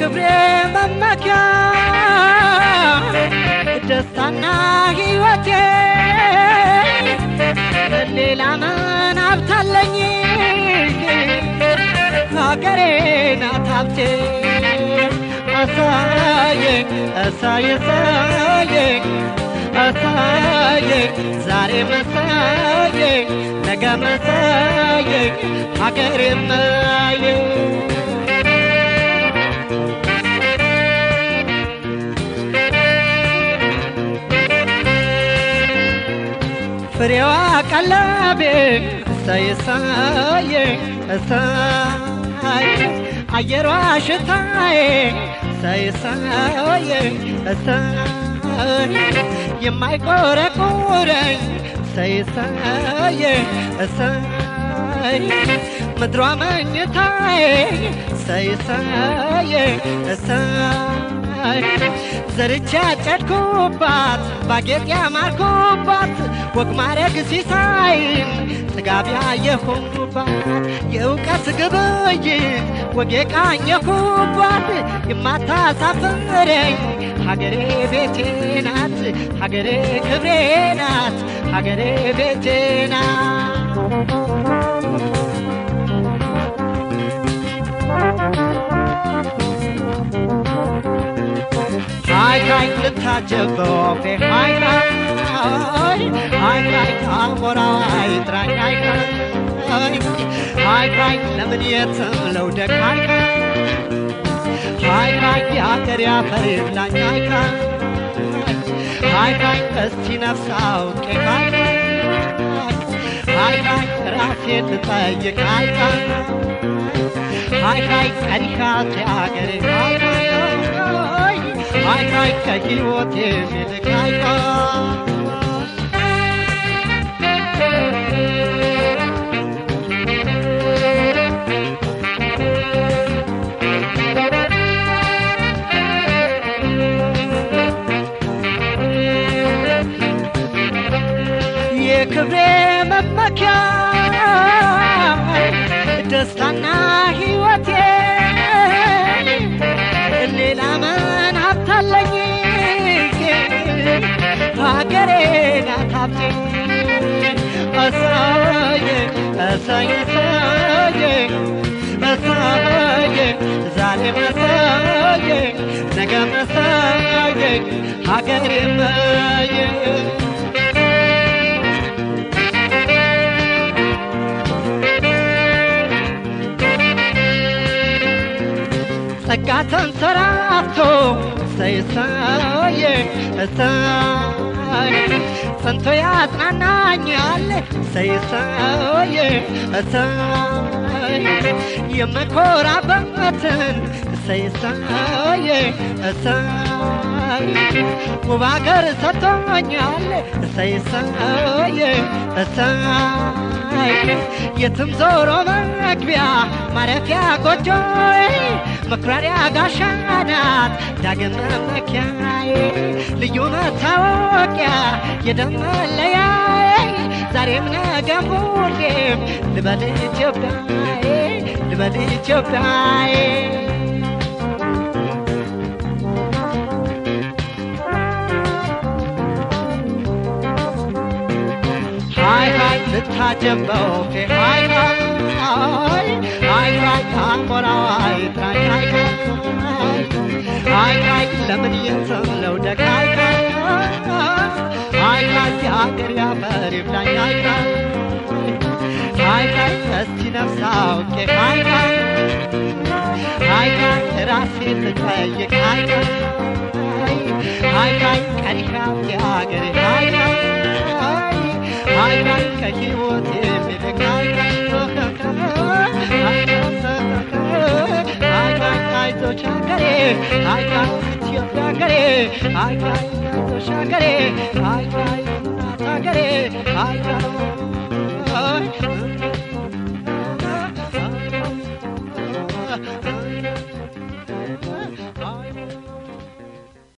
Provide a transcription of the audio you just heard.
የክብሬ መመኪያ ደስታና ሕይወቴ ሌላ ምን ሀብታለኝ ሀገሬ ናት ሀብቴ አሳየኝ አሳየ አሳየኝ አሳየኝ ዛሬ መሳየኝ ነገ መሳየኝ ሀገሬ ማየኝ ፍሬዋ ቀለቤ እሰይ እሰይ እሰይ አየሯ ሽታዬ እሰይ እሰይ እሰይ የማይቆረቁረኝ እሰይ እሰይ እሰይ ምድሯ መኝታዬ እሰይ እሰይ እሰይ ዘርቻ ያጨድኩባት ባጌጥ ያማርኩባት ወግ ማረግ ሲሳይን ጥጋብ ያየሁባት የእውቀት ግብይት ወግ የቃኘሁባት የማታሳፍረኝ ሀገሬ ቤቴ ናት ሀገሬ ክብሬ ናት ሀገሬ ቤቴ ናት ሃይ ሃይ ልታጀብ በወፌ ሃይ ሃይ ሃይ ሃይ አሞራው አይጥራኝ ሃይ ሃይ ሃይ ሃይ ለምን የትም ለውደቅ ሃይ ሃይ ሃይ የአገር ያፈር ይብላኝ ሃይ ሃይ ሃይ እስቲ ነፍስ አውቄ ሃይ ሃይ ሃይ ራሴን ልጠይቅ ሃይ ሃይ ሃይ ቀሪካት የአገሬ ሃይ ሃይ ሃይ ሃይ ከሕይወቴ የሚልቅ ሃይ የክብሬ መመኪያ ደስታና ሕይወቴ ሌላ ምን ሀብታለኝ ሀገሬ ናት ሀብቴ እሰዬ እሰዬ እሰዬ እሰዬ ዛሬ መሰዬ ነገ መሰዬ ሀገሬ መዬ ጸጋ ተንሰራፍቶ እሰይ እሰይ እሰይ ጸንቶ ያጽናናኛል እሰይ እሰይ እሰይ የምኮራበትን እሰይ እሰይ እሰይ ውብ አገር ሰጥቶኛል እሰይ እሰይ እሰይ የትም ዞሮ መግቢያ ማረፊያ ጎጆዬ መኩራሪያ ጋሻ ናት ዳግም መመኪያዬ ልዩ መታወቂያ የደም መለያዬ ዛሬም ነገም ሁሌም ልበል ኢትዮጵያዬ ልበል ኢትዮጵያዬ ሃይ ሃይ ልታጀብ በወፌ ሃይ ሃይ ሃይ ሃይ አሞራው አይጥራኝ ሃይ ሃይ ሃይ ሃይ ለምን የትም ለውደቅ ሃይ ሃይ ሃይ ሃይ የአገር ያፈር ይብላኝ ሃይ ሃይ ሃይ ሃይ እስቲ ነፍስ አውቄ ሃይ ሃይ ሃይ ሃይ ራሴን ልጠይቅ ሃይ ሃይ ሃይ ሃይ ቀሪ ሀብቴ አገሬ ሃይ ሃይ ሃይ ሃይ ከሕይወት የሚልቅ ሃይ ሃይ ሃይ ሃይ አይዞሽ ሀገሬ ሃይ ሃይ ኢትዮጵያ ሀገሬ ሃይ ሃይ አይዞሽ ሀገሬ ሃይ ሃይ እናት ሀገሬ ሃይ ሃይ